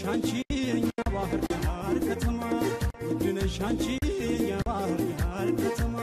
አንቺ የኛ ባህር ዳር ከተማ ውድነሽ አንቺ የኛ ባህር ዳር ከተማ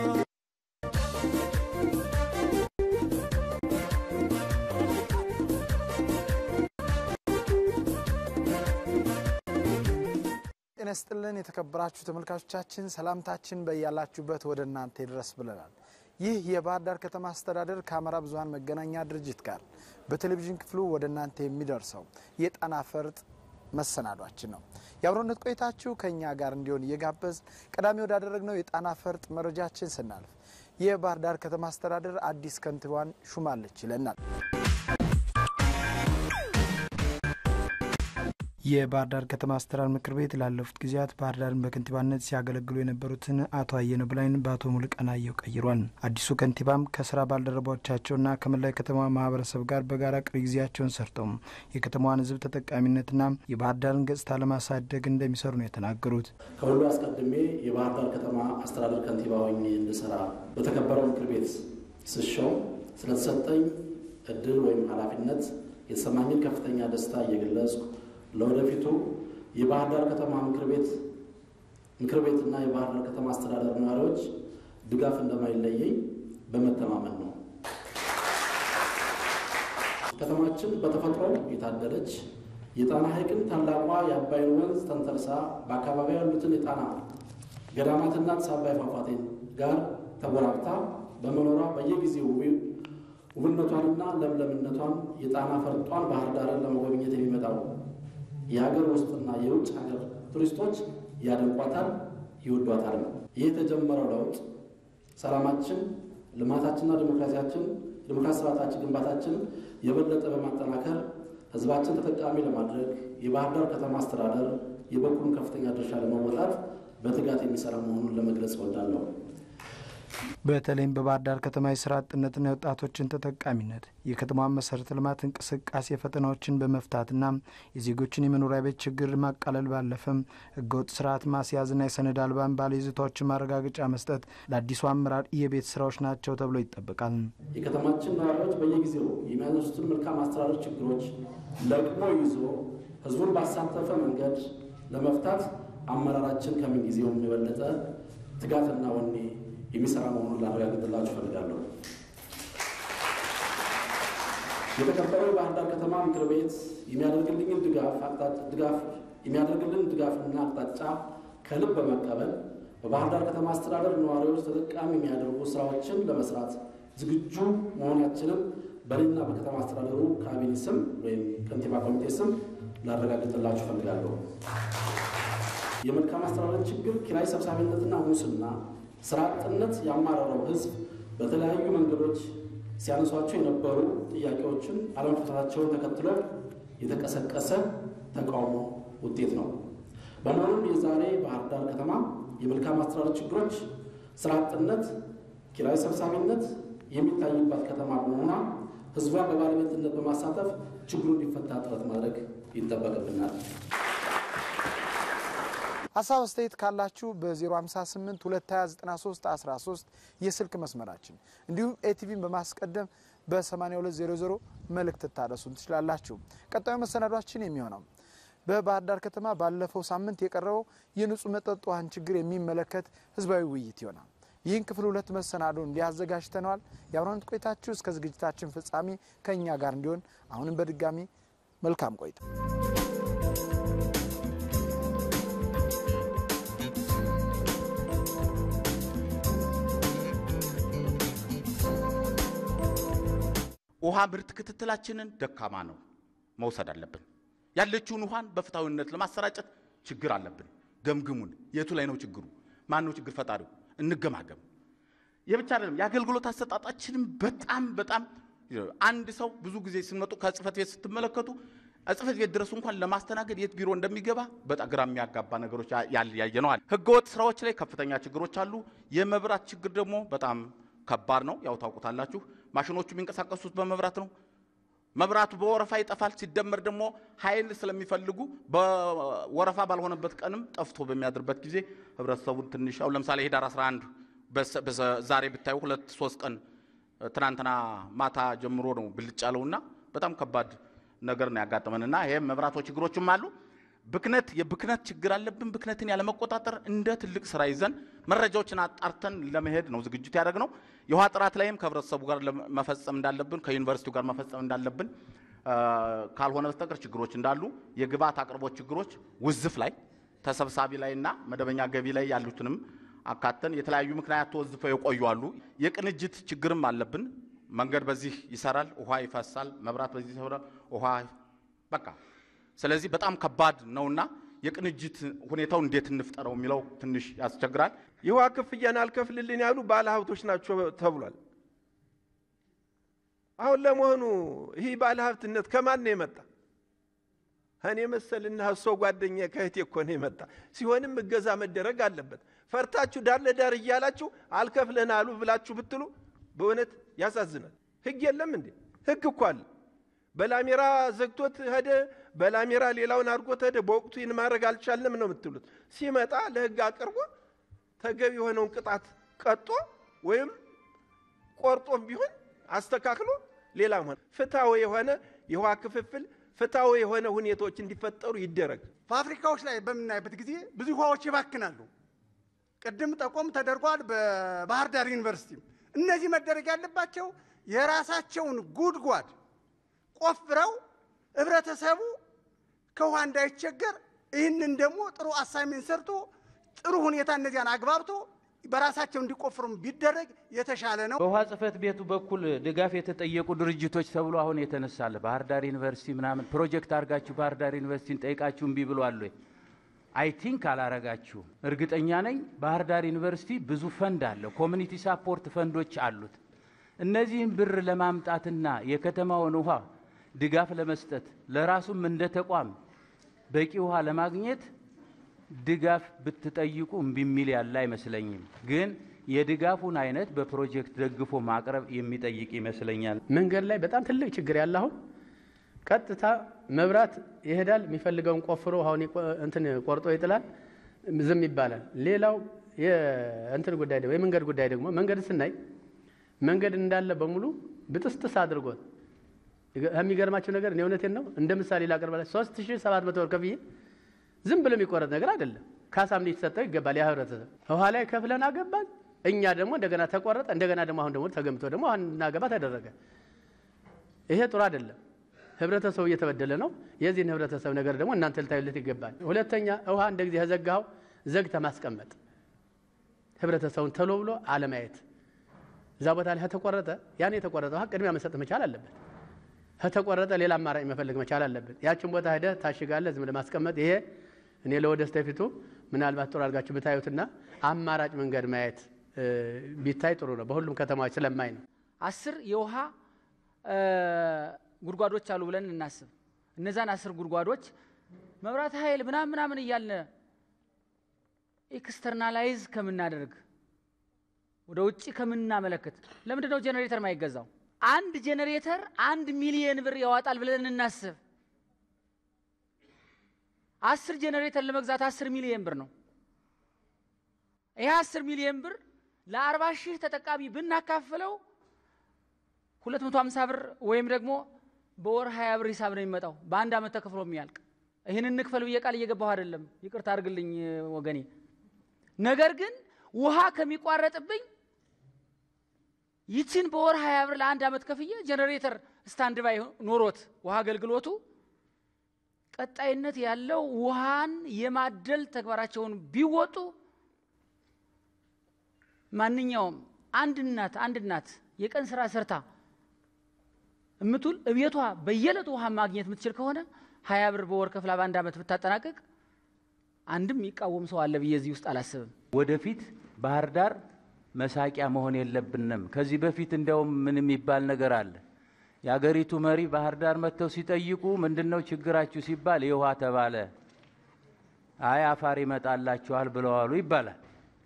ጤና ይስጥልን የተከበራችሁ ተመልካቾቻችን፣ ሰላምታችን በያላችሁበት ወደ እናንተ ይድረስ ብለናል። ይህ የባህር ዳር ከተማ አስተዳደር ከአማራ ብዙኃን መገናኛ ድርጅት ጋር በቴሌቪዥን ክፍሉ ወደ እናንተ የሚደርሰው የጣና ፈርጥ መሰናዷችን ነው። የአብሮነት ቆይታችሁ ከእኛ ጋር እንዲሆን እየጋበዝ ቀዳሚ ወዳደረግነው የጣና ፈርጥ መረጃችን ስናልፍ የባህር ዳር ከተማ አስተዳደር አዲስ ከንቲባን ሹማለች ይለናል። የባህር ዳር ከተማ አስተዳደር ምክር ቤት ላለፉት ጊዜያት ባህር ዳርን በከንቲባነት ሲያገለግሉ የነበሩትን አቶ አየነ ብላይን በአቶ ሙሉቀን አየሁ ቀይሯል። አዲሱ ከንቲባም ከስራ ባልደረቦቻቸውና ከመላው ከተማ ማህበረሰብ ጋር በጋራ ቀሪ ጊዜያቸውን ሰርተው የከተማዋን ሕዝብ ተጠቃሚነትና የባህር ዳርን ገጽታ ለማሳደግ እንደሚሰሩ ነው የተናገሩት። ከሁሉ አስቀድሜ የባህር ዳር ከተማ አስተዳደር ከንቲባ ሆኜ እንድሰራ በተከበረው ምክር ቤት ስሾም ስለተሰጠኝ እድል ወይም ኃላፊነት የተሰማኝን ከፍተኛ ደስታ እየገለጽኩ ለወደፊቱ የባህር ዳር ከተማ ምክር ቤት ምክር ቤትና የባህር ዳር ከተማ አስተዳደር ነዋሪዎች ድጋፍ እንደማይለየኝ በመተማመን ነው። ከተማችን በተፈጥሮ የታደለች የጣና ሐይቅን ታላቋ የአባይን ወንዝ ተንተርሳ በአካባቢ ያሉትን የጣና ገዳማትና ጢስ አባይ ፏፏቴን ጋር ተጎራብታ በመኖሯ በየጊዜው ውብነቷንና ለምለምነቷን የጣና ፈርጧን ባህር ዳርን ለመጎብኘት የሚመጣው የሀገር ውስጥና የውጭ ሀገር ቱሪስቶች ያደንቋታል፣ ይወዷታል ነው። ይህ የተጀመረው ለውጥ ሰላማችን፣ ልማታችንና ዲሞክራሲያችን ዲሞክራሲ ስርዓታችን ግንባታችን የበለጠ በማጠናከር ሕዝባችን ተጠቃሚ ለማድረግ የባህር ዳር ከተማ አስተዳደር የበኩሉን ከፍተኛ ድርሻ ለመወጣት በትጋት የሚሰራ መሆኑን ለመግለጽ እወዳለሁ። በተለይም በባህር ዳር ከተማ የስራ አጥነትና የወጣቶችን ተጠቃሚነት የከተማዋን መሰረተ ልማት እንቅስቃሴ ፈተናዎችን በመፍታትና የዜጎችን የመኖሪያ ቤት ችግር ማቃለል ባለፈም ህገወጥ ስርዓት ማስያዝና የሰነድ አልባን ባለይዞታዎችን ማረጋገጫ መስጠት ለአዲሱ አመራር የቤት ስራዎች ናቸው ተብሎ ይጠበቃል። የከተማችን ነዋሪዎች በየጊዜው የሚያነሱትን መልካም አስተዳደር ችግሮች ለቅሞ ይዞ ህዝቡን ባሳተፈ መንገድ ለመፍታት አመራራችን ከምን ጊዜውም የበለጠ ትጋትና ወኔ የሚሰራ መሆኑን ላረጋግጥላችሁ እፈልጋለሁ። የተከበረው የባህር ዳር ከተማ ምክር ቤት የሚያደርግልኝን ድጋፍ ድጋፍ የሚያደርግልን ድጋፍና አቅጣጫ ከልብ በመቀበል በባህር ዳር ከተማ አስተዳደር ነዋሪዎች ተጠቃሚ የሚያደርጉ ስራዎችን ለመስራት ዝግጁ መሆናችንን በእኔና በከተማ አስተዳደሩ ካቢኔ ስም ወይም ከንቲባ ኮሚቴ ስም ላረጋግጥላችሁ እፈልጋለሁ። የመልካም አስተዳደር ችግር፣ ኪራይ ሰብሳቢነትና ሙስና ስራ አጥነት ያማረረው ህዝብ በተለያዩ መንገዶች ሲያነሷቸው የነበሩ ጥያቄዎችን አለመፈታታቸውን ተከትሎ የተቀሰቀሰ ተቃውሞ ውጤት ነው። በመሆኑም የዛሬ ባህር ዳር ከተማ የመልካም አስተዳደር ችግሮች፣ ስራ አጥነት፣ ኪራይ ሰብሳቢነት የሚታይባት ከተማ በመሆኗ ህዝቧን በባለቤትነት በማሳተፍ ችግሩ እንዲፈታ ጥረት ማድረግ ይጠበቅብናል። ሀሳብ አስተያየት ካላችሁ በ058 229 13 የስልክ መስመራችን እንዲሁም ኤቲቪን በማስቀደም በ8200 መልእክት ታደርሱን ትችላላችሁ። ቀጣዩ መሰናዷችን የሚሆነው በባህር ዳር ከተማ ባለፈው ሳምንት የቀረበው የንጹህ መጠጥ ውሃን ችግር የሚመለከት ህዝባዊ ውይይት ይሆናል። ይህን ክፍል ሁለት መሰናዶ እንዲያዘጋጅተነዋል። የአብሮነት ቆይታችሁ እስከ ዝግጅታችን ፍጻሜ ከእኛ ጋር እንዲሆን አሁንም በድጋሚ መልካም ቆይታ ውሃ ምርት ክትትላችንን ደካማ ነው መውሰድ አለብን። ያለችውን ውሃን በፍትሐዊነት ለማሰራጨት ችግር አለብን። ገምግሙን። የቱ ላይ ነው ችግሩ? ማን ነው ችግር ፈጣሪው? እንገማገም። የብቻ አይደለም፣ የአገልግሎት አሰጣጣችንም በጣም በጣም አንድ ሰው ብዙ ጊዜ ስንመጡ ከጽህፈት ቤት ስትመለከቱ ጽህፈት ቤት ድረሱ እንኳን ለማስተናገድ የት ቢሮ እንደሚገባ በጣም ግራ የሚያጋባ ነገሮች ያየነዋል። ህገወጥ ስራዎች ላይ ከፍተኛ ችግሮች አሉ። የመብራት ችግር ደግሞ በጣም ከባድ ነው። ያው ታውቁታላችሁ። ማሽኖቹ የሚንቀሳቀሱት በመብራት ነው። መብራቱ በወረፋ ይጠፋል። ሲደመር ደግሞ ኃይል ስለሚፈልጉ በወረፋ ባልሆነበት ቀንም ጠፍቶ በሚያድርበት ጊዜ ህብረተሰቡን ትንሽ አሁን ለምሳሌ ሄዳር 11 ዛሬ ብታዩ ሁለት ሶስት ቀን ትናንትና ማታ ጀምሮ ነው ብልጭ ያለውና በጣም ከባድ ነገር ነው ያጋጠመንና ይሄም መብራቶች ችግሮችም አሉ። ብክነት የብክነት ችግር አለብን። ብክነትን ያለመቆጣጠር እንደ ትልቅ ስራ ይዘን መረጃዎችን አጣርተን ለመሄድ ነው ዝግጅት ያደረግነው። የውሃ ጥራት ላይም ከህብረተሰቡ ጋር መፈጸም እንዳለብን ከዩኒቨርሲቲው ጋር መፈጸም እንዳለብን ካልሆነ በስተቀር ችግሮች እንዳሉ የግብዓት አቅርቦት ችግሮች ውዝፍ ላይ ተሰብሳቢ ላይ እና መደበኛ ገቢ ላይ ያሉትንም አካተን የተለያዩ ምክንያት ተወዝፈው የቆዩ አሉ። የቅንጅት ችግርም አለብን። መንገድ በዚህ ይሰራል፣ ውሃ ይፈሳል፣ መብራት በዚህ ይሰራል፣ ውሃ በቃ ስለዚህ በጣም ከባድ ነውና የቅንጅት ሁኔታው እንዴት እንፍጠረው የሚለው ትንሽ ያስቸግራል። የውሃ ክፍያን አልከፍልልን ያሉ ባለ ሀብቶች ናቸው ተብሏል። አሁን ለመሆኑ ይህ ባለ ሀብትነት ከማን ነው የመጣ? እኔ መሰልና እሶ ጓደኛ ከእህቴ እኮ ነው የመጣ። ሲሆንም እገዛ መደረግ አለበት። ፈርታችሁ ዳር ለዳር እያላችሁ አልከፍለን አሉ ብላችሁ ብትሉ በእውነት ያሳዝናል። ህግ የለም እንዴ? ህግ እኮ አለ። በላሜራ ዘግቶት ሄደ፣ በላሜራ ሌላውን አድርጎት ሄደ። በወቅቱ ይህን ማድረግ አልቻልንም ነው የምትሉት። ሲመጣ ለህግ አቅርቦ ተገቢ የሆነውን ቅጣት ቀጦ ወይም ቆርጦም ቢሆን አስተካክሎ ሌላ ሆነ ፍትሐዊ የሆነ የውሃ ክፍፍል ፍትሐዊ የሆነ ሁኔታዎች እንዲፈጠሩ ይደረግ። ፋብሪካዎች ላይ በምናይበት ጊዜ ብዙ ውሃዎች ይባክናሉ። ቅድም ጠቆም ተደርጓል። በባህር ዳር ዩኒቨርሲቲ እነዚህ መደረግ ያለባቸው የራሳቸውን ጉድጓድ ቆፍረው ህብረተሰቡ ከውሃ እንዳይቸገር ይህንን ደግሞ ጥሩ አሳይሜንት ሰርቶ ጥሩ ሁኔታ እነዚያን አግባብቶ በራሳቸው እንዲቆፍሩም ቢደረግ የተሻለ ነው። በውሃ ጽሕፈት ቤቱ በኩል ድጋፍ የተጠየቁ ድርጅቶች ተብሎ አሁን የተነሳለ ባህር ዳር ዩኒቨርሲቲ ምናምን ፕሮጀክት አድርጋችሁ ባህር ዳር ዩኒቨርሲቲን ጠይቃችሁ እምቢ ብሏል ወይ? አይ ቲንክ አላረጋችሁም። እርግጠኛ ነኝ ባህር ዳር ዩኒቨርሲቲ ብዙ ፈንድ አለው፣ ኮሚኒቲ ሳፖርት ፈንዶች አሉት። እነዚህን ብር ለማምጣትና የከተማውን ውሃ ድጋፍ ለመስጠት ለራሱም እንደ ተቋም በቂ ውሃ ለማግኘት ድጋፍ ብትጠይቁ እምቢ የሚል ያለ አይመስለኝም። ግን የድጋፉን አይነት በፕሮጀክት ደግፎ ማቅረብ የሚጠይቅ ይመስለኛል። መንገድ ላይ በጣም ትልቅ ችግር ያለ አሁን ቀጥታ መብራት ይሄዳል፣ የሚፈልገውን ቆፍሮ አሁን እንትን ቆርጦ ይጥላል፣ ዝም ይባላል። ሌላው የእንትን ጉዳይ ደግሞ የመንገድ ጉዳይ ደግሞ መንገድ ስናይ መንገድ እንዳለ በሙሉ ብጥስጥስ አድርጎት የሚገርማቸው ነገር እኔ እውነቴን ነው እንደ ምሳሌ ላቅርበላችሁ። ሶስት ሺህ ሰባት መቶ ብር ከፍዬ ዝም ብሎ የሚቆረጥ ነገር አይደለም። ካሳም ሊሰጠው ይገባል። ያ ህብረተሰብ ውሃ ላይ ከፍለን አገባን። እኛ ደግሞ እንደገና ተቆረጠ። እንደገና ደግሞ አሁን ደግሞ ተገምቶ ደግሞ አሁን እናገባ ተደረገ። ይሄ ጥሩ አይደለም። ህብረተሰቡ እየተበደለ ነው። የዚህን ህብረተሰብ ነገር ደግሞ እናንተ ልታዩለት ይገባል። ሁለተኛ ውሃ እንደ ጊዜ ከዘጋኸው ዘግተ ማስቀመጥ፣ ህብረተሰቡን ተሎ ብሎ አለማየት። እዛ ቦታ ላይ ከተቆረጠ ያን የተቆረጠ ውሃ ቅድሚያ መሰጥ መቻል አለበት። ከተቆረጠ ሌላ አማራጭ መፈለግ መቻል አለብን። ያችን ቦታ ሄደህ ታሽጋለህ፣ ዝም ለማስቀመጥ ይሄ እኔ ለወደፊቱ ምናልባት ጥሩ አድርጋችሁ ብታዩትና አማራጭ መንገድ ማየት ቢታይ ጥሩ ነው። በሁሉም ከተማዎች ስለማይ ነው። አስር የውሃ ጉድጓዶች አሉ ብለን እናስብ። እነዛን አስር ጉድጓዶች መብራት ኃይል ምናምን ምናምን እያልን ኤክስተርናላይዝ ከምናደርግ ወደ ውጭ ከምናመለክት ለምንድን ነው ጄኔሬተር ማይገዛው? አንድ ጄኔሬተር አንድ ሚሊየን ብር ያዋጣል ብለን እናስብ። አስር ጄኔሬተር ለመግዛት አስር ሚሊየን ብር ነው። ይህ አስር ሚሊየን ብር ለአርባ ሺህ ተጠቃሚ ብናካፍለው ሁለት መቶ ሀምሳ ብር ወይም ደግሞ በወር ሀያ ብር ሂሳብ ነው የሚመጣው በአንድ ዓመት ተከፍሎ የሚያልቅ። ይህን እንክፈል ብዬ ቃል እየገባሁ አይደለም፣ ይቅርታ አድርግልኝ ወገኔ። ነገር ግን ውሃ ከሚቋረጥብኝ ይችን በወር ሀያ ብር ለአንድ ዓመት ከፍዬ ጀኔሬተር ስታንድ ባይ ኖሮት ውሃ አገልግሎቱ ቀጣይነት ያለው ውሃን የማደል ተግባራቸውን ቢወጡ ማንኛውም አንድ እናት አንድ እናት የቀን ስራ ሰርታ እምትውል እቤቷ በየዕለቱ ውሃ ማግኘት የምትችል ከሆነ ሀያ ብር በወር ከፍላ በአንድ ዓመት ብታጠናቅቅ አንድም የሚቃወም ሰው አለ ብዬ እዚህ ውስጥ አላስብም። ወደፊት ባህር ዳር መሳቂያ መሆን የለብንም። ከዚህ በፊት እንዲያውም ምን የሚባል ነገር አለ። የአገሪቱ መሪ ባህር ዳር መጥተው ሲጠይቁ ምንድን ነው ችግራችሁ ሲባል የውሃ ተባለ። አይ አፋር ይመጣላችኋል ብለዋሉ ይባላል።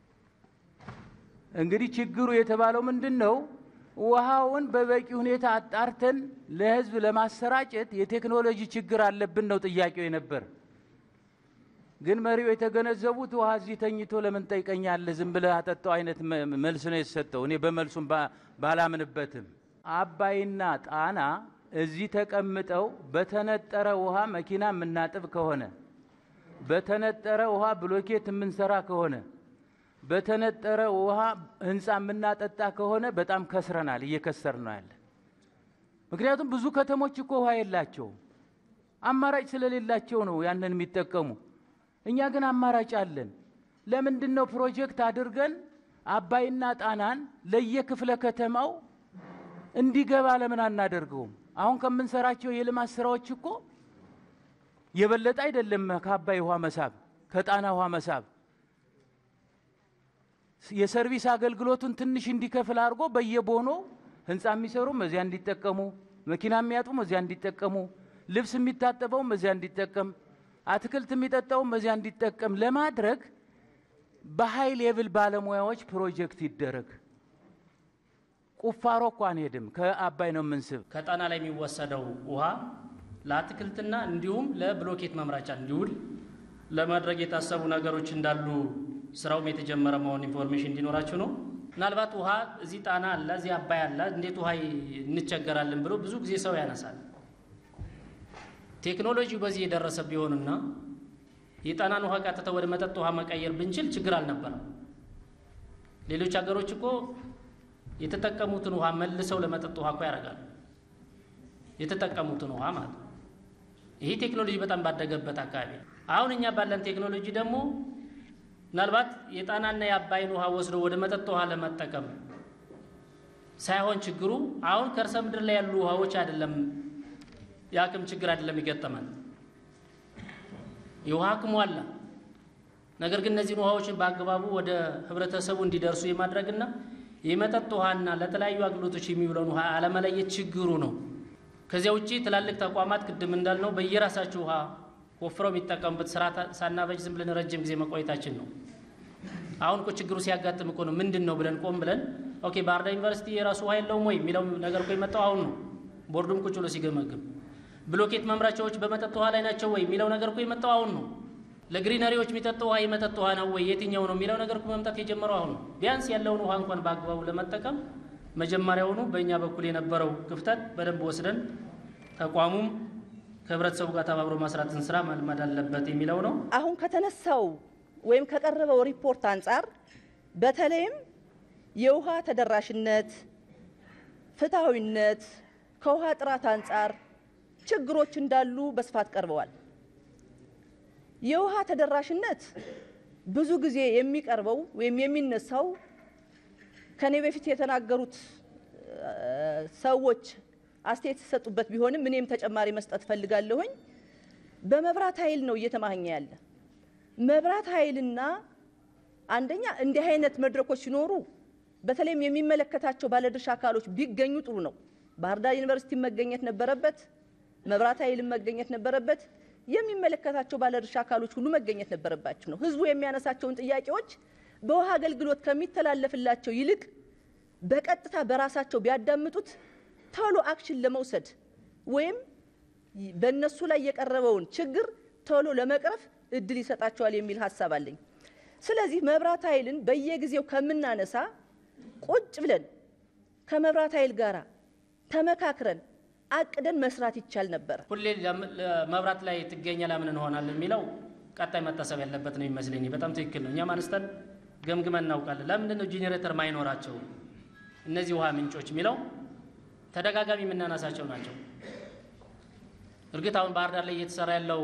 እንግዲህ ችግሩ የተባለው ምንድን ነው? ውሃውን በበቂ ሁኔታ አጣርተን ለሕዝብ ለማሰራጨት የቴክኖሎጂ ችግር አለብን ነው ጥያቄው የነበር። ግን መሪው የተገነዘቡት ውሃ እዚህ ተኝቶ ለምን ጠይቀኛለህ ዝም ብለህ አጠጣው አይነት መልስ ነው የተሰጠው። እኔ በመልሱም ባላምንበትም አባይና ጣና እዚህ ተቀምጠው በተነጠረ ውሃ መኪና የምናጥብ ከሆነ በተነጠረ ውሃ ብሎኬት የምንሰራ ከሆነ በተነጠረ ውሃ ህንፃ የምናጠጣ ከሆነ በጣም ከስረናል፣ እየከሰር ነው ያለ። ምክንያቱም ብዙ ከተሞች እኮ ውሃ የላቸውም። አማራጭ ስለሌላቸው ነው ያንን የሚጠቀሙ። እኛ ግን አማራጭ አለን። ለምንድን ነው ፕሮጀክት አድርገን አባይና ጣናን ለየክፍለ ከተማው እንዲገባ ለምን አናደርገውም? አሁን ከምንሰራቸው የልማት ስራዎች እኮ የበለጠ አይደለም ከአባይ ውሃ መሳብ ከጣና ውሃ መሳብ የሰርቪስ አገልግሎቱን ትንሽ እንዲከፍል አድርጎ በየቦኖ ህንፃ የሚሰሩም እዚያ እንዲጠቀሙ፣ መኪና የሚያጡም እዚያ እንዲጠቀሙ፣ ልብስ የሚታጠበውም እዚያ እንዲጠቀም፣ አትክልት የሚጠጣውም እዚያ እንዲጠቀም ለማድረግ በሀይ ሌቭል ባለሙያዎች ፕሮጀክት ይደረግ። ቁፋሮ እኮ አንሄድም፣ ከአባይ ነው የምንስብ። ከጣና ላይ የሚወሰደው ውሃ ለአትክልትና እንዲሁም ለብሎኬት መምራቻ እንዲውል ለማድረግ የታሰቡ ነገሮች እንዳሉ ስራውም የተጀመረ መሆን ኢንፎርሜሽን እንዲኖራችሁ ነው። ምናልባት ውሃ እዚህ ጣና አለ፣ እዚህ አባይ አለ፣ እንዴት ውሃ እንቸገራለን ብሎ ብዙ ጊዜ ሰው ያነሳል። ቴክኖሎጂው በዚህ የደረሰ ቢሆንና የጣናን ውሃ ቀጥታ ወደ መጠጥ ውሃ መቀየር ብንችል ችግር አልነበረም። ሌሎች ሀገሮች እኮ የተጠቀሙትን ውሃ መልሰው ለመጠጥ ውሃ እኮ ያደርጋሉ። የተጠቀሙትን ውሃ ማለት ነው። ይህ ቴክኖሎጂ በጣም ባደገበት አካባቢ አሁን እኛ ባለን ቴክኖሎጂ ደግሞ ምናልባት የጣናና የአባይን ውሃ ወስዶ ወደ መጠጥ ውሃ ለመጠቀም ሳይሆን ችግሩ አሁን ከርሰ ምድር ላይ ያሉ ውሃዎች አይደለም የአቅም ችግር አይደለም ይገጠማል። የውሃ አቅሙ አለ። ነገር ግን እነዚህን ውሃዎችን በአግባቡ ወደ ህብረተሰቡ እንዲደርሱ የማድረግና የመጠጥ ውሃና ለተለያዩ አገልግሎቶች የሚውለውን ውሃ አለመለየት ችግሩ ነው። ከዚያ ውጭ ትላልቅ ተቋማት ቅድም እንዳልነው በየራሳቸው ውሃ ወፍረው የሚጠቀሙበት ስራ ሳናበጅ ዝም ብለን ረጅም ጊዜ መቆየታችን ነው። አሁን እኮ ችግሩ ሲያጋጥም እኮ ነው ምንድን ነው ብለን ቆም ብለን ኦኬ ባህር ዳር ዩኒቨርሲቲ የራሱ ውሃ የለውም ወይ የሚለው ነገር እኮ የመጣው አሁን ነው። ቦርዱም ቁጭ ብሎ ሲገመግም ብሎኬት መምራቻዎች በመጠጥ ውሃ ላይ ናቸው ወይ የሚለው ነገር እኮ የመጣው አሁን ነው። ለግሪነሪዎች የሚጠጡ ውሃ የመጠጥ ውሃ ነው ወይ የትኛው ነው የሚለው ነገር እኮ መምጣት የጀመረው አሁን ነው። ቢያንስ ያለውን ውሃ እንኳን በአግባቡ ለመጠቀም መጀመሪያውኑ በእኛ በኩል የነበረው ክፍተት በደንብ ወስደን ተቋሙም ከህብረተሰቡ ጋር ተባብሮ መስራትን ስራ መልመድ አለበት የሚለው ነው። አሁን ከተነሳው ወይም ከቀረበው ሪፖርት አንጻር በተለይም የውሃ ተደራሽነት፣ ፍትሐዊነት፣ ከውሃ ጥራት አንጻር ችግሮች እንዳሉ በስፋት ቀርበዋል። የውሃ ተደራሽነት ብዙ ጊዜ የሚቀርበው ወይም የሚነሳው ከኔ በፊት የተናገሩት ሰዎች አስተያየት ሲሰጡበት ቢሆንም እኔም ተጨማሪ መስጠት ፈልጋለሁኝ። በመብራት ኃይል ነው እየተማኘ ያለ መብራት ኃይልና አንደኛ እንዲህ አይነት መድረኮች ሲኖሩ በተለይም የሚመለከታቸው ባለድርሻ አካሎች ቢገኙ ጥሩ ነው። ባህር ዳር ዩኒቨርሲቲ መገኘት ነበረበት። መብራት ኃይልም መገኘት ነበረበት። የሚመለከታቸው ባለድርሻ አካሎች ሁሉ መገኘት ነበረባቸው ነው። ህዝቡ የሚያነሳቸውን ጥያቄዎች በውሃ አገልግሎት ከሚተላለፍላቸው ይልቅ በቀጥታ በራሳቸው ቢያዳምጡት ቶሎ አክሽን ለመውሰድ ወይም በእነሱ ላይ የቀረበውን ችግር ቶሎ ለመቅረፍ እድል ይሰጣቸዋል የሚል ሀሳብ አለኝ። ስለዚህ መብራት ኃይልን በየጊዜው ከምናነሳ ቁጭ ብለን ከመብራት ኃይል ጋር ተመካክረን አቅደን መስራት ይቻል ነበር። ሁሌ መብራት ላይ ትገኘ ለምን እንሆናለን የሚለው ቀጣይ መታሰብ ያለበት ነው ይመስለኝ። በጣም ትክክል ነው። እኛም አንስተን ገምግመን እናውቃለን። ለምንድን ነው ጄኔሬተር ማይኖራቸው እነዚህ ውሃ ምንጮች የሚለው ተደጋጋሚ የምናነሳቸው ናቸው። እርግጥ አሁን ባህር ዳር ላይ እየተሰራ ያለው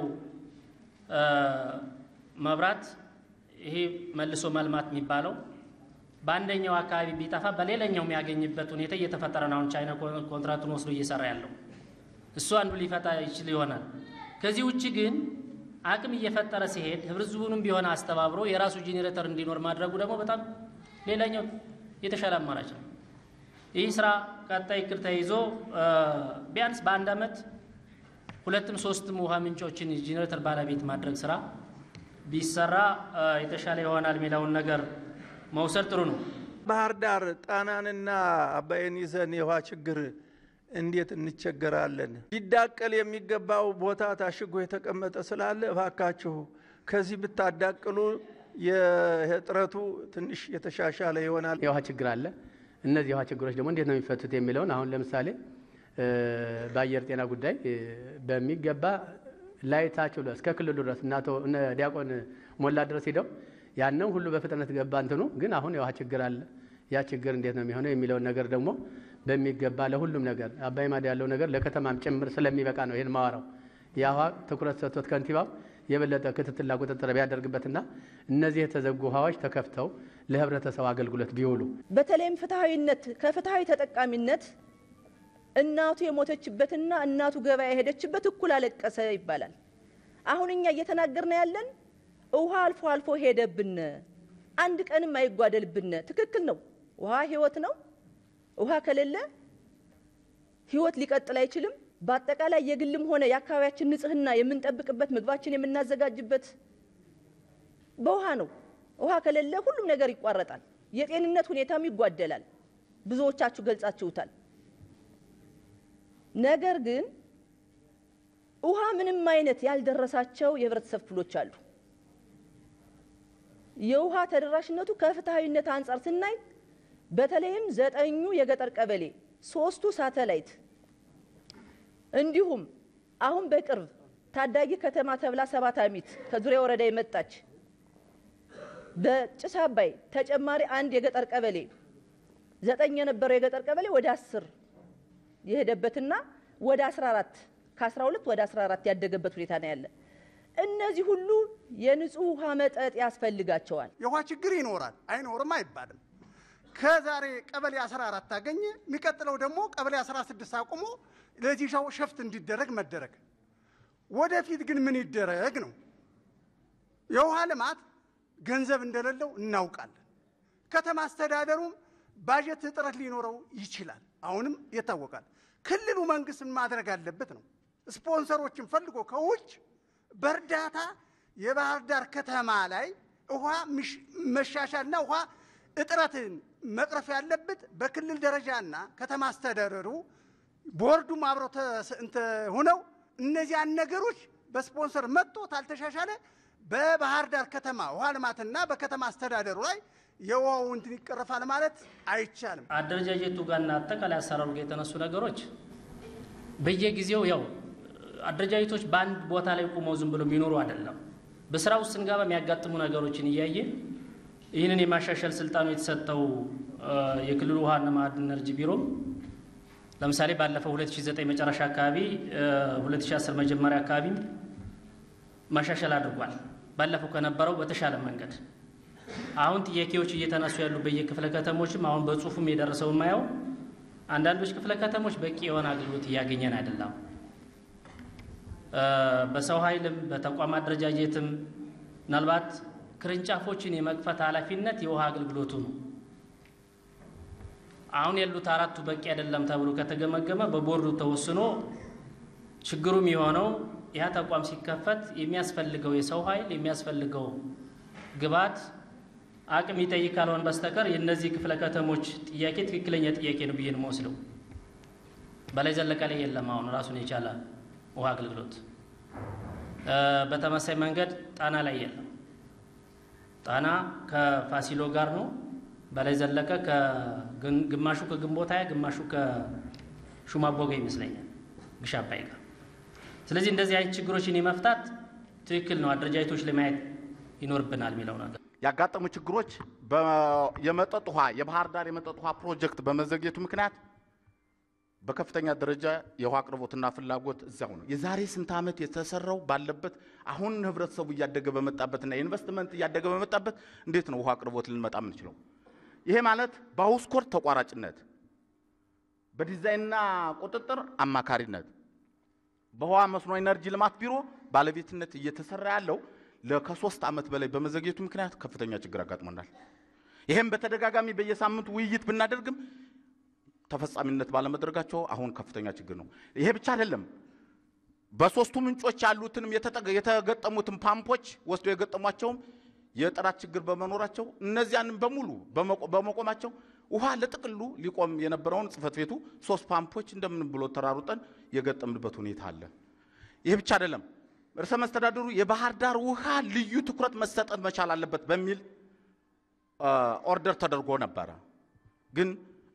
መብራት ይሄ መልሶ መልማት የሚባለው በአንደኛው አካባቢ ቢጠፋ በሌላኛው የሚያገኝበት ሁኔታ እየተፈጠረ ነው። አሁን ቻይና ኮንትራክቱን ወስዶ እየሰራ ያለው እሱ አንዱ ሊፈታ ይችል ይሆናል። ከዚህ ውጭ ግን አቅም እየፈጠረ ሲሄድ ህብረተሰቡንም ቢሆን አስተባብሮ የራሱ ጄኔሬተር እንዲኖር ማድረጉ ደግሞ በጣም ሌላኛው የተሻለ አማራጭ ነው። ይህ ስራ ቀጣይ እቅድ ተይዞ ቢያንስ በአንድ አመት ሁለትም ሶስትም ውሃ ምንጮችን ጄኔሬተር ባለቤት ማድረግ ስራ ቢሰራ የተሻለ ይሆናል የሚለውን ነገር መውሰድ ጥሩ ነው። ባህር ዳር ጣናንና አባይን ይዘን የውሃ ችግር እንዴት እንቸገራለን? ሊዳቀል የሚገባው ቦታ ታሽጎ የተቀመጠ ስላለ እባካችሁ ከዚህ ብታዳቅሉ የጥረቱ ትንሽ የተሻሻለ ይሆናል። የውሃ ችግር አለ። እነዚህ የውሃ ችግሮች ደግሞ እንዴት ነው የሚፈቱት የሚለውን አሁን ለምሳሌ በአየር ጤና ጉዳይ በሚገባ ላይታች ብሎ እስከ ክልሉ ድረስ እና አቶ እነ ዲያቆን ሞላ ድረስ ሂደው ያንን ሁሉ በፍጥነት ገባ እንትኑ ግን አሁን የውሃ ችግር አለ። ያ ችግር እንዴት ነው የሚሆነው የሚለውን ነገር ደግሞ በሚገባ ለሁሉም ነገር አባይ ማዶ ያለው ነገር ለከተማም ጭምር ስለሚበቃ ነው ይህን ማወራው። ያ ውሃ ትኩረት ሰጥቶት ከንቲባው የበለጠ ክትትልና ቁጥጥር ቢያደርግበትና እነዚህ የተዘጉ ውሃዎች ተከፍተው ለህብረተሰቡ አገልግሎት ቢውሉ በተለይም ፍትሐዊነት ከፍትሐዊ ተጠቃሚነት እናቱ የሞተችበትና እናቱ ገበያ የሄደችበት እኩል አለቀሰ ይባላል። አሁን እኛ እየተናገርን ያለን ውሃ አልፎ አልፎ ሄደብን፣ አንድ ቀንም አይጓደልብን። ትክክል ነው። ውሃ ህይወት ነው። ውሃ ከሌለ ህይወት ሊቀጥል አይችልም። በአጠቃላይ የግልም ሆነ የአካባቢያችን ንጽህና የምንጠብቅበት ምግባችን የምናዘጋጅበት በውሃ ነው። ውሃ ከሌለ ሁሉም ነገር ይቋረጣል። የጤንነት ሁኔታም ይጓደላል። ብዙዎቻችሁ ገልጻችሁታል። ነገር ግን ውሃ ምንም አይነት ያልደረሳቸው የህብረተሰብ ክፍሎች አሉ። የውሃ ተደራሽነቱ ከፍትሐዊነት አንጻር ስናይ በተለይም ዘጠኙ የገጠር ቀበሌ፣ ሶስቱ ሳተላይት እንዲሁም አሁን በቅርብ ታዳጊ ከተማ ተብላ ሰባት አሚት ከዙሪያ ወረዳ የመጣች በጭስ አባይ ተጨማሪ አንድ የገጠር ቀበሌ ዘጠኝ የነበረው የገጠር ቀበሌ ወደ አስር የሄደበትና ወደ 14 ከ12 ወደ 14 ያደገበት ሁኔታ ነው ያለ። እነዚህ ሁሉ የንጹህ ውሃ መጠጥ ያስፈልጋቸዋል። የውሃ ችግር ይኖራል፣ አይኖርም አይባልም። ከዛሬ ቀበሌ 14 ታገኘ፣ የሚቀጥለው ደግሞ ቀበሌ 16 አቁሞ ለዚህ ሰው ሸፍት እንዲደረግ መደረግ። ወደፊት ግን ምን ይደረግ ነው? የውሃ ልማት ገንዘብ እንደሌለው እናውቃለን። ከተማ አስተዳደሩም ባጀት እጥረት ሊኖረው ይችላል። አሁንም ይታወቃል። ክልሉ መንግስት ማድረግ አለበት ነው ስፖንሰሮችን ፈልጎ ከውጭ በእርዳታ የባህር ዳር ከተማ ላይ ውሃ መሻሻልና ውሃ እጥረትን መቅረፍ ያለበት በክልል ደረጃና ከተማ አስተዳደሩ ቦርዱም አብረው ሆነው እነዚያን ነገሮች በስፖንሰር መጥቶ ታልተሻሻለ በባህር ዳር ከተማ ውሃ ልማትና በከተማ አስተዳደሩ ላይ የውሃው እንትን ይቀረፋል ማለት አይቻልም። አደረጃጀቱ ጋርና አጠቃላይ አሰራሩ ጋር የተነሱ ነገሮች በየጊዜው ያው አደረጃጀቶች በአንድ ቦታ ላይ ቁመው ዝም ብሎ የሚኖሩ አይደለም። በስራ ውስጥ ስንገባ የሚያጋጥሙ ነገሮችን እያየ ይህንን የማሻሻል ስልጣኑ የተሰጠው የክልሉ ውሃና ማዕድን ኢነርጂ ቢሮ ለምሳሌ ባለፈው 2009 መጨረሻ አካባቢ 2010 መጀመሪያ አካባቢ ማሻሻል አድርጓል። ባለፈው ከነበረው በተሻለ መንገድ አሁን ጥያቄዎች እየተነሱ ያሉ በየክፍለ ከተሞችም አሁን በጽሁፉም የደረሰው የማየው አንዳንዶች ክፍለ ከተሞች በቂ የሆነ አገልግሎት እያገኘን አይደለም። በሰው ኃይልም በተቋም አደረጃጀትም ምናልባት ቅርንጫፎችን የመክፈት ኃላፊነት የውሃ አገልግሎቱ ነው። አሁን ያሉት አራቱ በቂ አይደለም ተብሎ ከተገመገመ በቦርዱ ተወስኖ ችግሩም የሆነው ያ ተቋም ሲከፈት የሚያስፈልገው የሰው ኃይል የሚያስፈልገው ግብዓት አቅም ይጠይቅ ካልሆን በስተቀር የእነዚህ ክፍለ ከተሞች ጥያቄ ትክክለኛ ጥያቄ ነው ብዬ ነው የምወስደው። በላይ ዘለቀ ላይ የለም አሁን ራሱን የቻለ ውሃ አገልግሎት። በተመሳይ መንገድ ጣና ላይ የለም። ጣና ከፋሲሎ ጋር ነው። በላይ ዘለቀ ግማሹ ከግንቦት ሃያ ግማሹ ከሹማቦ ጋር ይመስለኛል ግሽ አባይ ጋር። ስለዚህ እንደዚህ አይነት ችግሮችን የመፍታት ትክክል ነው አደረጃጀቶች ላይ ማየት ይኖርብናል የሚለው ነገር ያጋጠሙ ችግሮች የመጠጥ ውሃ የባህር ዳር የመጠጥ ውሃ ፕሮጀክት በመዘግየቱ ምክንያት በከፍተኛ ደረጃ የውሃ አቅርቦትና ፍላጎት እዚያው ነው። የዛሬ ስንት ዓመት የተሰራው ባለበት አሁን ህብረተሰቡ እያደገ በመጣበትና ኢንቨስትመንት እያደገ በመጣበት እንዴት ነው ውሃ አቅርቦት ልንመጣ የምንችለው? ይሄ ማለት በአውስኮር ተቋራጭነት፣ በዲዛይንና ቁጥጥር አማካሪነት፣ በውሃ መስኖ ኢነርጂ ልማት ቢሮ ባለቤትነት እየተሰራ ያለው ከሶስት ዓመት በላይ በመዘግየቱ ምክንያት ከፍተኛ ችግር አጋጥሞናል። ይህም በተደጋጋሚ በየሳምንቱ ውይይት ብናደርግም ተፈጻሚነት ባለመድረጋቸው አሁን ከፍተኛ ችግር ነው። ይሄ ብቻ አይደለም። በሶስቱ ምንጮች ያሉትንም የተገጠሙትን ፓምፖች ወስደው የገጠሟቸውም የጥራት ችግር በመኖራቸው እነዚያንም በሙሉ በመቆማቸው ውሃ ለጥቅሉ ሊቆም የነበረውን ጽሕፈት ቤቱ ሶስት ፓምፖች እንደምን ብሎ ተራሩጠን የገጠምንበት ሁኔታ አለ። ይህ ብቻ አይደለም። ርዕሰ መስተዳድሩ የባህር ዳር ውሃ ልዩ ትኩረት መሰጠት መቻል አለበት በሚል ኦርደር ተደርጎ ነበረ። ግን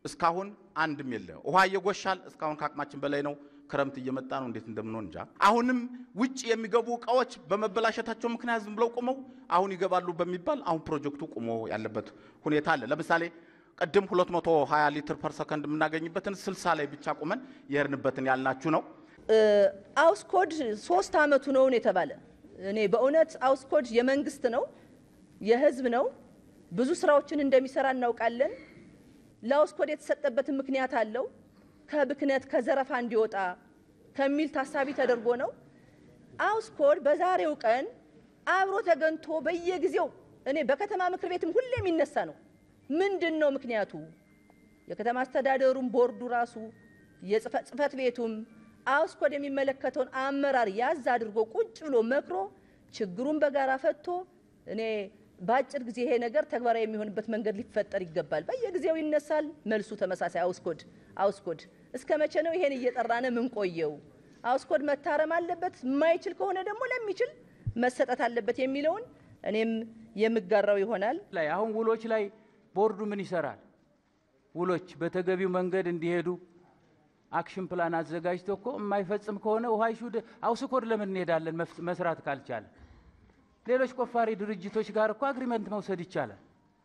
እስካሁን አንድም የለ። ውሃ እየጎሻል፣ እስካሁን ከአቅማችን በላይ ነው። ክረምት እየመጣ ነው፣ እንዴት እንደምንሆን እንጃ። አሁንም ውጭ የሚገቡ እቃዎች በመበላሸታቸው ምክንያት ዝም ብለው ቁመው አሁን ይገባሉ በሚባል አሁን ፕሮጀክቱ ቁሞ ያለበት ሁኔታ አለ። ለምሳሌ ቅድም 220 ሊትር ፐር ሰከንድ የምናገኝበትን 60 ላይ ብቻ ቁመን የሄድንበትን ያልናችሁ ነው። አውስኮድ ሶስት አመቱ ነውን የተባለ እኔ በእውነት አውስኮድ የመንግስት ነው የህዝብ ነው። ብዙ ስራዎችን እንደሚሰራ እናውቃለን። ለአውስኮድ የተሰጠበትን ምክንያት አለው። ከብክነት ከዘረፋ እንዲወጣ ከሚል ታሳቢ ተደርጎ ነው። አውስኮድ በዛሬው ቀን አብሮ ተገንቶ በየጊዜው እኔ በከተማ ምክር ቤትም ሁሌ የሚነሳ ነው። ምንድን ነው ምክንያቱ? የከተማ አስተዳደሩም ቦርዱ ራሱ የጽህፈት ቤቱም አውስኮድ የሚመለከተውን አመራር ያዝ አድርጎ ቁጭ ብሎ መክሮ ችግሩን በጋራ ፈቶ እኔ በአጭር ጊዜ ይሄ ነገር ተግባራዊ የሚሆንበት መንገድ ሊፈጠር ይገባል። በየጊዜው ይነሳል፣ መልሱ ተመሳሳይ አውስኮድ አውስኮድ። እስከ መቼ ነው ይሄን እየጠራነ ምን ቆየው? አውስኮድ መታረም አለበት። የማይችል ከሆነ ደግሞ ለሚችል መሰጠት አለበት የሚለውን እኔም የምጋራው ይሆናል። ላይ አሁን ውሎች ላይ ቦርዱ ምን ይሰራል? ውሎች በተገቢው መንገድ እንዲሄዱ አክሽን ፕላን አዘጋጅቶ እኮ የማይፈጽም ከሆነ ውሃ ሹድ አውስኮድ ለምን እንሄዳለን? መስራት ካልቻለ ሌሎች ቆፋሪ ድርጅቶች ጋር እኮ አግሪመንት መውሰድ ይቻላል።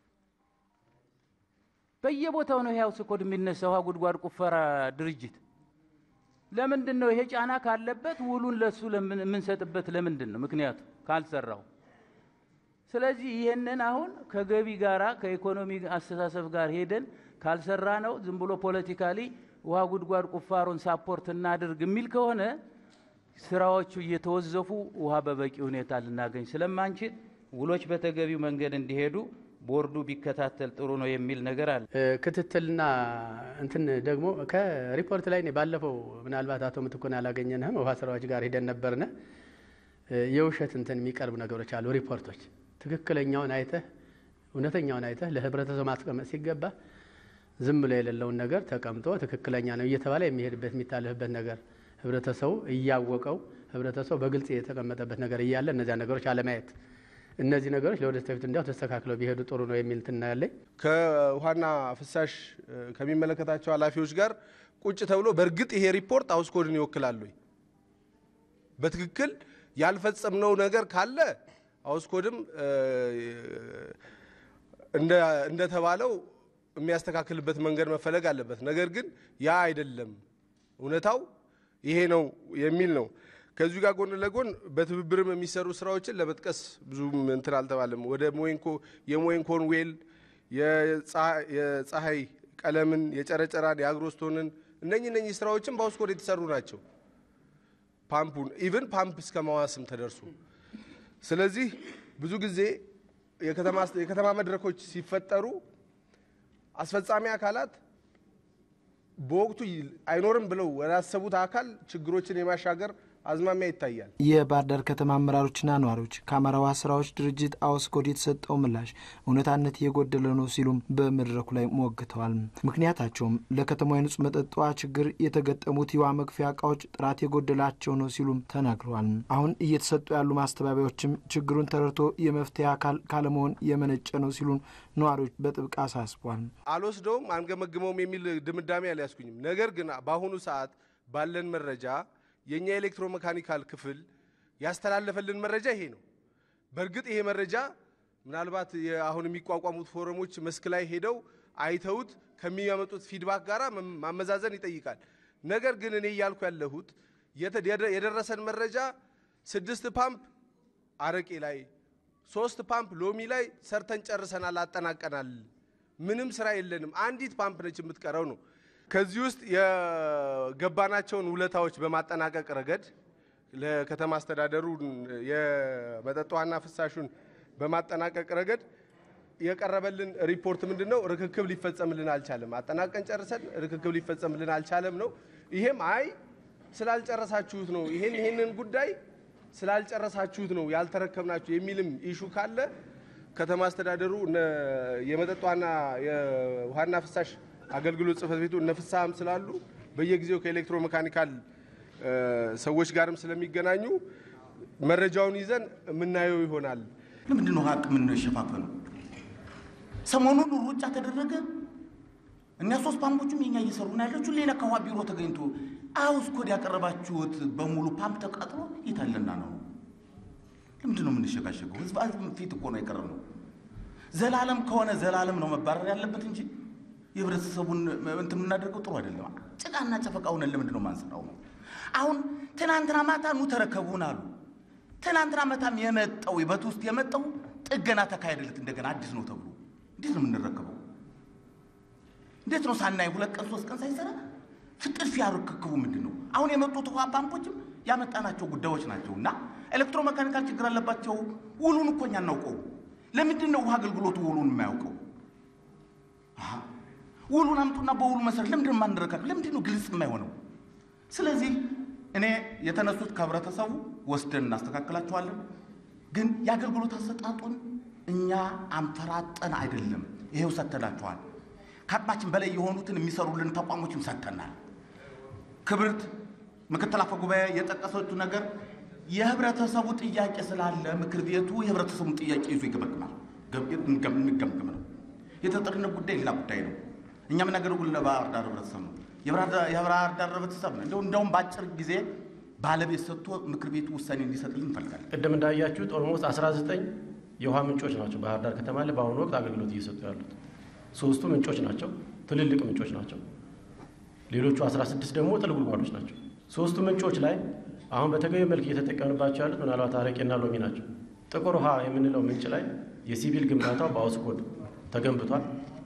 በየቦታው ነው ይሄ አውስኮድ የሚነሳ ውሃ ጉድጓድ ቁፈራ ድርጅት። ለምንድን ነው ይሄ ጫና ካለበት ውሉን ለሱ የምንሰጥበት ለምንድን ነው? ምክንያቱ ካልሰራው። ስለዚህ ይህንን አሁን ከገቢ ጋራ ከኢኮኖሚ አስተሳሰብ ጋር ሄደን ካልሰራ ነው ዝም ብሎ ፖለቲካሊ ውሃ ጉድጓድ ቁፋሮን ሳፖርት እናድርግ የሚል ከሆነ ስራዎቹ እየተወዘፉ ውሃ በበቂ ሁኔታ ልናገኝ ስለማንችል ውሎች በተገቢው መንገድ እንዲሄዱ ቦርዱ ቢከታተል ጥሩ ነው የሚል ነገር አለ። ክትትልና እንትን ደግሞ ከሪፖርት ላይ እኔ ባለፈው ምናልባት አቶ ምትኩን ያላገኘንህም ውሃ ስራዎች ጋር ሂደን ነበርነ። የውሸት እንትን የሚቀርቡ ነገሮች አሉ። ሪፖርቶች ትክክለኛውን አይተህ እውነተኛውን አይተህ ለህብረተሰቡ ማስቀመጥ ሲገባ ዝም ብሎ የሌለውን ነገር ተቀምጦ ትክክለኛ ነው እየተባለ የሚሄድበት የሚታለፍበት ነገር ህብረተሰቡ እያወቀው ህብረተሰቡ በግልጽ የተቀመጠበት ነገር እያለ እነዚያ ነገሮች አለማየት እነዚህ ነገሮች ለወደፊት እንዲያው ተስተካክለው ቢሄዱ ጥሩ ነው የሚል እንትን ያለኝ ከውሃና ፍሳሽ ከሚመለከታቸው ኃላፊዎች ጋር ቁጭ ተብሎ በእርግጥ ይሄ ሪፖርት አውስኮድን ይወክላሉ ወይ? በትክክል ያልፈጸምነው ነገር ካለ አውስኮድም እንደተባለው የሚያስተካክልበት መንገድ መፈለግ አለበት። ነገር ግን ያ አይደለም፣ እውነታው ይሄ ነው የሚል ነው። ከዚሁ ጋር ጎን ለጎን በትብብርም የሚሰሩ ስራዎችን ለመጥቀስ ብዙም እንትን አልተባለም። ወደ ሞይንኮ የሞይንኮን ዌል፣ የፀሐይ ቀለምን፣ የጨረጨራን፣ የአግሮስቶንን እነኚህ እነኚህ ስራዎችን በአውስኮድ የተሰሩ ናቸው። ፓምፑን ኢቭን ፓምፕ እስከ ማዋስም ተደርሶ ስለዚህ ብዙ ጊዜ የከተማ መድረኮች ሲፈጠሩ አስፈጻሚ አካላት በወቅቱ አይኖርም ብለው ወዳሰቡት አካል ችግሮችን የማሻገር አዝማሚያ ይታያል። የባህር ዳር ከተማ አመራሮችና ነዋሪዎች ከአማራ ውሃ ስራዎች ድርጅት አውስኮድ የተሰጠው ምላሽ እውነታነት የጎደለ ነው ሲሉም በመድረኩ ላይ ሞግተዋል። ምክንያታቸውም ለከተማ የንጹህ መጠጥ ውሃ ችግር የተገጠሙት የውሃ መክፈያ እቃዎች ጥራት የጎደላቸው ነው ሲሉም ተናግረዋል። አሁን እየተሰጡ ያሉ ማስተባበያዎችም ችግሩን ተረድቶ የመፍትሄ አካል ካለመሆን የመነጨ ነው ሲሉም ነዋሪዎች በጥብቅ አሳስቧል። አልወስደውም፣ አንገመግመውም የሚል ድምዳሜ አልያዝኩኝም። ነገር ግን በአሁኑ ሰዓት ባለን መረጃ የእኛ ኤሌክትሮ መካኒካል ክፍል ያስተላለፈልን መረጃ ይሄ ነው። በእርግጥ ይሄ መረጃ ምናልባት አሁን የሚቋቋሙት ፎረሞች መስክ ላይ ሄደው አይተውት ከሚያመጡት ፊድባክ ጋር ማመዛዘን ይጠይቃል። ነገር ግን እኔ እያልኩ ያለሁት የደረሰን መረጃ ስድስት ፓምፕ አረቄ ላይ፣ ሶስት ፓምፕ ሎሚ ላይ ሰርተን ጨርሰናል፣ አጠናቀናል። ምንም ስራ የለንም፣ አንዲት ፓምፕ ነች የምትቀረው ነው። ከዚህ ውስጥ የገባናቸውን ውለታዎች በማጠናቀቅ ረገድ ለከተማ አስተዳደሩ የመጠጥ ውሃና ፍሳሹን በማጠናቀቅ ረገድ የቀረበልን ሪፖርት ምንድን ነው? ርክክብ ሊፈጸምልን አልቻለም። አጠናቀን ጨርሰን ርክክብ ሊፈጸምልን አልቻለም ነው። ይሄም አይ ስላልጨረሳችሁት ነው፣ ይሄን ይሄንን ጉዳይ ስላልጨረሳችሁት ነው ያልተረከብናችሁ የሚልም ኢሹ ካለ ከተማ አስተዳደሩ የመጠጥ ውሃና የውሃና ፍሳሽ አገልግሎት ጽህፈት ቤቱ እነ ፍሳህም ስላሉ በየጊዜው ከኤሌክትሮ መካኒካል ሰዎች ጋርም ስለሚገናኙ መረጃውን ይዘን የምናየው ይሆናል። ለምንድን ነው ሀቅ የምንሸፋፈነው? ሰሞኑን ሩጫ ተደረገ። እኛ ሶስት ፓምፖቹም የኛ እየሰሩ ነው ያለችው። ሌላ ከውሃ ቢሮ ተገኝቶ አውስ ኮድ ያቀረባችሁት በሙሉ ፓምፕ ተቃጥሎ የታለና ነው? ለምንድን ነው የምንሸጋሸገው? ህዝብ ህዝብ ፊት እኮ ነው የቀረብ ነው። ዘላለም ከሆነ ዘላለም ነው መባረር ያለበት እንጂ የህብረተሰቡን እንትን የምናደርገው ጥሩ አይደለም። ጭቃና ጨፈቃ ሆነን ለምንድን ነው ማንሰራው ነው? አሁን ትናንትና ማታ ኑ ተረከቡን አሉ። ትናንትና ማታም የመጣው በት ውስጥ የመጣው ጥገና ተካሄደለት እንደገና አዲስ ነው ተብሎ እንዴት ነው የምንረከበው? እንዴት ነው ሳናይ ሁለት ቀን ሶስት ቀን ሳይሰራ ፍጥርፊያ ርክክቡ ምንድን ነው? አሁን የመጡት ውሃ ፓምፖችም ያመጣናቸው ጉዳዮች ናቸው እና ኤሌክትሮሜካኒካል ችግር አለባቸው። ውሉን እኮ እኛ እናውቀው። ለምንድን ነው ውሃ አገልግሎቱ ውሉን የማያውቀው? አሃ፣ ውሉን አምጡና በውሉ መሰረት ለምንድን ነው የማንረከብ? ለምንድን ነው ግልጽ የማይሆነው? ስለዚህ እኔ የተነሱት ከህብረተሰቡ ወስደን እናስተካክላቸዋለን። ግን የአገልግሎት አሰጣጡን እኛ አንፈራጠን አይደለም፣ ይሄው ሰጥተናቸዋል። ከአቅማችን በላይ የሆኑትን የሚሰሩልን ተቋሞችም ሰጥተናል። ክብርት ምክትል አፈ ጉባኤ የጠቀሰችው ነገር የህብረተሰቡ ጥያቄ ስላለ ምክር ቤቱ የህብረተሰቡን ጥያቄ ይዞ ይገመግማል። እንገምግም ነው። የተጠሪነት ጉዳይ ሌላ ጉዳይ ነው። እኛ የምናገለግለው ለባህር ዳር ህብረተሰብ ነው። የባህር ዳር ህብረተሰብ ነው። እንደው እንደውም በአጭር ጊዜ ባለቤት ሰጥቶ ምክር ቤቱ ውሳኔ እንዲሰጥልን እንፈልጋለን። ቅድም እንዳያችሁት ኦልሞስት 19 የውሃ ምንጮች ናቸው ባህር ዳር ከተማ ላይ በአሁኑ ወቅት አገልግሎት እየሰጡ ያሉት። ሶስቱ ምንጮች ናቸው፣ ትልልቅ ምንጮች ናቸው። ሌሎቹ 16 ደግሞ ጥል ጉድጓዶች ናቸው። ሶስቱ ምንጮች ላይ አሁን በተገቢ መልክ እየተጠቀምንባቸው ያሉት ምናልባት አረቄና ሎሚ ናቸው። ጥቁር ውሃ የምንለው ምንጭ ላይ የሲቪል ግንባታው በአውስኮድ ተገንብቷል።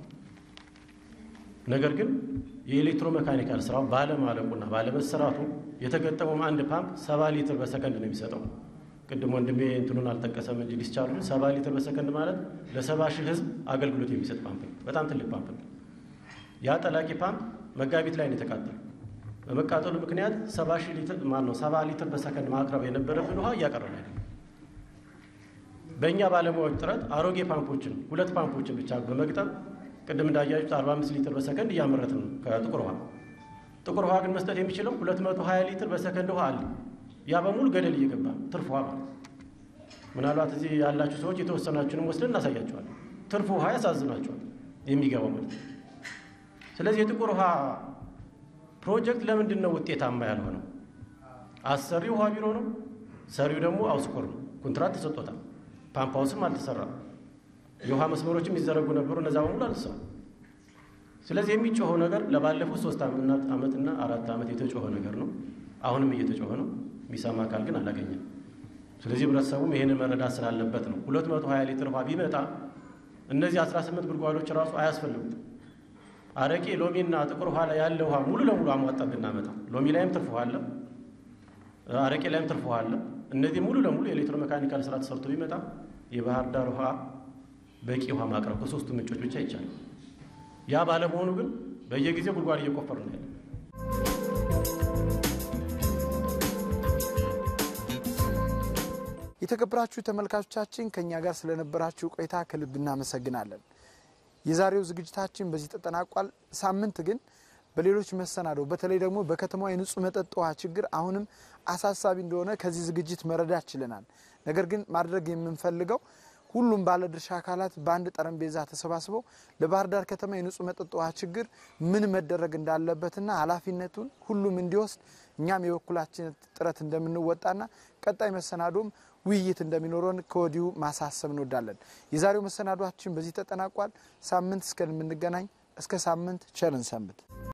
ነገር ግን የኤሌክትሮ መካኒካል ስራው ባለማለቁና ባለመሰራቱ የተገጠመውም አንድ ፓምፕ ሰባ ሊትር በሰከንድ ነው የሚሰጠው። ቅድም ወንድሜ እንትኑን አልጠቀሰም እንጂ ዲስቻርጁ ሰባ ሊትር በሰከንድ ማለት ለሰባ ሺህ ህዝብ አገልግሎት የሚሰጥ ፓምፕ ነው። በጣም ትልቅ ፓምፕ ነው። ያ ጠላቂ ፓምፕ መጋቢት ላይ ነው የተቃጠለው። በመቃጠሉ ምክንያት ሰባ ሺህ ሊትር ማን ነው ሰባ ሊትር በሰከንድ ማቅረብ የነበረብን ውሃ እያቀረበ አይደለም። በእኛ ባለሙያዎች ጥረት አሮጌ ፓምፖችን ሁለት ፓምፖችን ብቻ በመግጠም ቅድም እንዳያችሁት 45 ሊትር በሰከንድ እያመረትን ነው ከጥቁር ውሃ። ጥቁር ውሃ ግን መስጠት የሚችለው 220 ሊትር በሰከንድ ውሃ አለ። ያ በሙሉ ገደል እየገባ ትርፍ ውሃ ማለት ምናልባት እዚህ ያላችሁ ሰዎች የተወሰናችሁንም ወስደን እናሳያቸዋለን። ትርፍ ውሃ ያሳዝናቸዋል የሚገባው ማለት ስለዚህ የጥቁር ውሃ ፕሮጀክት ለምንድን ነው ውጤታማ ያልሆነው? አሰሪው ውሃ ቢሮ ነው፣ ሰሪው ደግሞ አውስኮር ነው። ኮንትራት ተሰጥቶታል። ፓምፕ ሃውስም አልተሰራም። የውሃ መስመሮችም ይዘረጉ ነበሩ፣ እነዛ በሙሉ አልተሰሩ። ስለዚህ የሚጮኸው ነገር ለባለፉት ሶስት ዓመትና አራት ዓመት የተጮኸ ነገር ነው። አሁንም እየተጮኸ ነው። የሚሰማ አካል ግን አላገኘም። ስለዚህ ህብረተሰቡም ይህንን መረዳት ስላለበት ነው። 220 ሊትር ውሃ ቢመጣ እነዚህ 18 ጉድጓዶች ራሱ አያስፈልጉትም። አረቄ፣ ሎሚና ጥቁር ውሃ ላይ ያለ ውሃ ሙሉ ለሙሉ አሟጣ ብናመጣ ሎሚ ላይም ትርፍ ውሃ አለ፣ አረቄ ላይም ትርፍ ውሃ አለ። እነዚህ ሙሉ ለሙሉ የኤሌክትሮ ሜካኒካል ስራ ተሰርቶ ቢመጣ የባህር ዳር ውሃ በቂ ውሃ ማቅረብ ከሶስቱ ምንጮች ብቻ ይቻላል። ያ ባለመሆኑ ግን በየጊዜው ጉድጓድ እየቆፈሩ ነው ያለ። የተከበራችሁ ተመልካቾቻችን ከእኛ ጋር ስለነበራችሁ ቆይታ ከልብ እናመሰግናለን። የዛሬው ዝግጅታችን በዚህ ተጠናቋል። ሳምንት ግን በሌሎች መሰናዶ በተለይ ደግሞ በከተማዋ የንጹህ መጠጥ ውሃ ችግር አሁንም አሳሳቢ እንደሆነ ከዚህ ዝግጅት መረዳት ችለናል። ነገር ግን ማድረግ የምንፈልገው ሁሉም ባለድርሻ አካላት በአንድ ጠረጴዛ ተሰባስበው ለባህር ዳር ከተማ የንጹህ መጠጥ ውሃ ችግር ምን መደረግ እንዳለበትና ኃላፊነቱን ሁሉም እንዲወስድ እኛም የበኩላችን ጥረት እንደምንወጣና ቀጣይ መሰናዶም ውይይት እንደሚኖረን ከወዲሁ ማሳሰብ እንወዳለን። የዛሬው መሰናዷችን በዚህ ተጠናቋል። ሳምንት እስከምንገናኝ እስከ ሳምንት ቸርን ሰንብት።